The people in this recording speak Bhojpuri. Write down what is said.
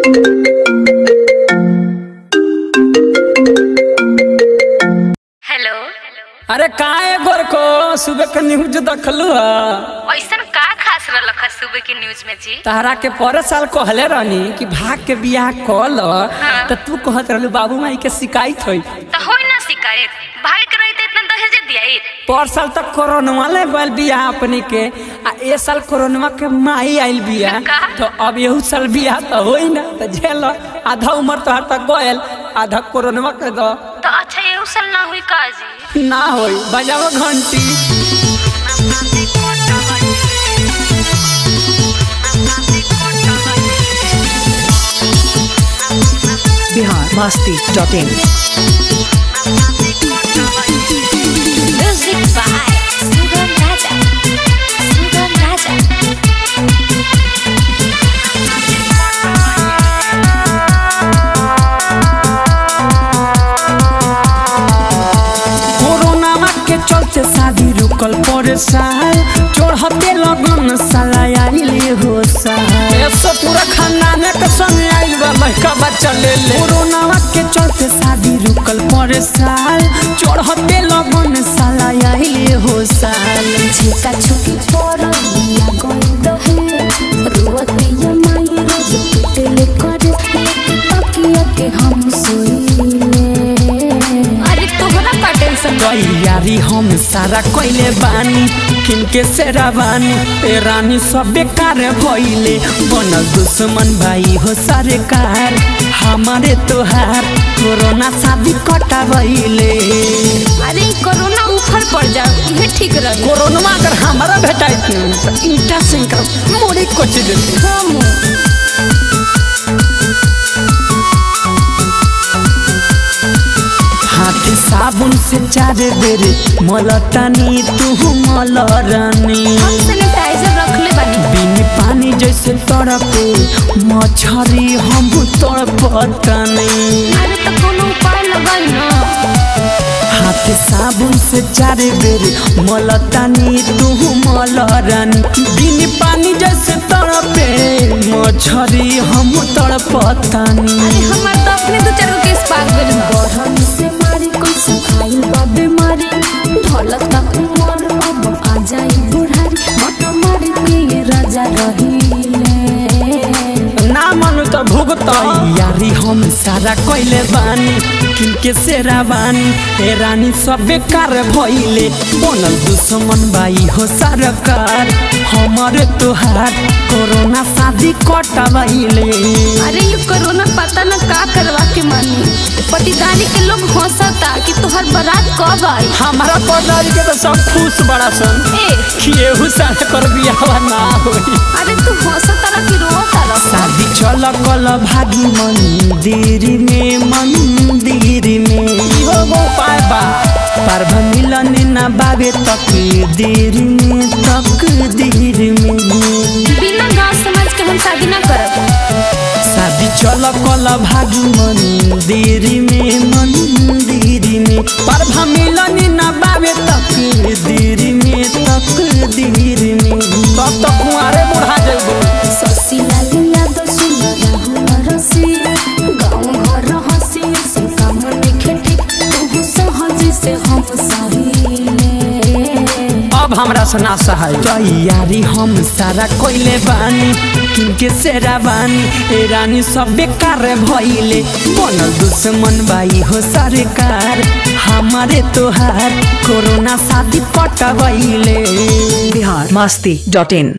हेलो अरे काहे गोरको सुबह के न्यूज देखलू ह ऐसन का खास रहलक है सुबह के न्यूज में जी तहरा के पर साल कहले रहनी कि भाग के बियाह कल त तू कहत रहलू बाबू माई के शिकायत होई तो होई ना शिकायत भागे के रही इतना दहेज दिया पर साल तक कोरोना ले गल बियाह अपनी के आ ए साल कोरोना के माई आइल बियाह का? तो अब यहू साल बियाह तो होई ना तो झेल आधा उम्र तोहर तक गयल आधा कोरोना के दो तो अच्छा ये उसल ना हुई का जी ना होई बजाओ घंटी Bihar Masti dot in music by Sugam Raja Sugam Raja corona के चलते शादी रुकल पड़े साल चढ़ते लगन साला आइले हो साल ऐसा पूरा खानदान के संग आइल बा लड़का बच्चा ले ले कोरोना के चलते शादी रुकल पड़े साल चढ़ते लगन साला आइले हो साल झेका छुकी पड़िया गइल हे रुवतिया माई रोज पिटले करे तकिया के हम सोइले अरे तोहरा का टेंशन तैयारी हम सारा कइले बानी किनके सेरा बानी ए रानी सब बेकार भइले बनल दुश्मन भाई हो सरकार हमारे तोहार कोरोना शादी कटा भइले अरे ई कोरोना ऊपर पड़ जाओ ये ठीक रही कोरोना अगर हमारा भेटाइत न त ईटा से इनकर मोड़ी कोच देते हम हाथ साबुन से चार बेर मलतानी तू मलरानी हम सैनिटाइजर रख ले बानी बिन पानी जैसे तड़पे मछरी हम तड़पतनी अरे तो कोनो उपाय लगाई ना हाथ साबुन से चार बेर मलतानी तू मलरानी बिन पानी जैसे तड़पे मछरी हम तड़पतनी अरे हमार तो अपने दो चार गो केस पाक गइल बरहन से मारी कोई सफाई बा बीमारी ढलत का उमर अब आ जाई बुढ़ारी मत मारी के ये राजा रहीले ना मानु त भुगत यारी हम सारा कइले बानी किनके सेरा बानी ए रानी सब बेकार भइले बनल दुश्मन बाई हो सरकार हमारे तोहार कोरोना शादी कटवाइले अरे ये कोरोना पता न का करवा के मानी पटीदारी के लोग हंसता कि तोहर बारात कब आई हमारा पदारी के तो सब खुश बड़ा सन ए केहू साथ कर बियाह ना होई अरे तू हंसता रह कि रोता रह शादी चल कल भागी मंदिर में मंदिर में इहो गो उपाय बा पार्व मिलन ना बाबे तकदीर में तकदीर में बिना गाँव समाज के हम शादी ना करब शादी चल कल भागी मंदिर में मंदिर में पार्व मिलन ना बाबे तकदीर में तकदीर में तब तक कुंवारे बुढ़ा जेबो ससी लालिया तो सुन राहुल रसी गाँव घर हंसी से काम लिखे ठीक तू सहज से हम सहीले अब हमरा से ना सहाय तैयारी हम सारा कोइले बानी किनके सेरा बानी ए रानी सब बेकार भइले बनल दुश्मन बाई हो सरकार हमारे तोहार कोरोना शादी पटवैले बिहार मस्ती डॉट इन